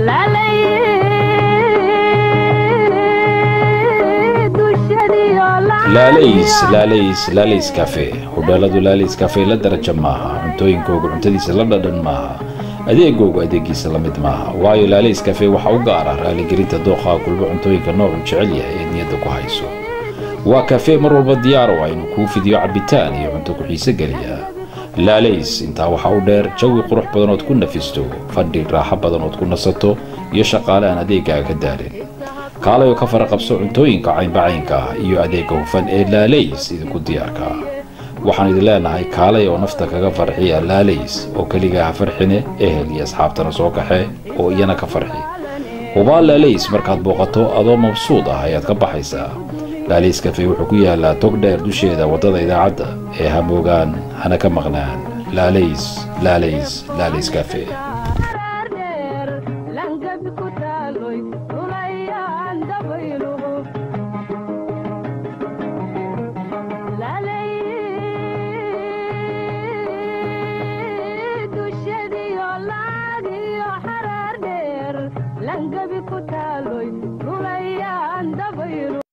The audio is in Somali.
laalays laalays laalays cafe hudheeladu laalays cafe la daraja maaha cuntooyinkooga cuntadiisa la dhadhan maaha adeegoogu adeegiisa la mid maaha waayo laalays cafe waxaa u gaara raaligelinta dooqaa kulbo cuntooyinka noocu jecel yahay ee niyadda ku hayso waa kafee mar walba diyaar u ah inuu kuu fidiyo cabbitaan iyo cunto ku xiise geliya laalays intaa waxaa u dheer jawi qurux badan ood ku nafisto fadhi raaxo badan ood ku nasato iyo shaqaale aan adeegaaga ka daalin kaalay oo ka fara qabso cuntooyinka caynbacaynka ah iyo adeegga hufan ee laalays idinku diyaarka ah waxaan idin leenahay kaalay oo nafta kaga farxiya laalays oo keligaa ha farxine ehel iyo asxaabtana soo kaxe oo iyana ka farxi hubaa laalays markaad booqato adoo mabsuud ah ayaad ka baxaysaa laalays kafe wuxuu ku yaalaa tog dheer dusheeda waddada idaacadda ee ha moogaan hana ka maqnaan laalays laalays laalays kafe langabi ku taaloy rulayaan dabaylo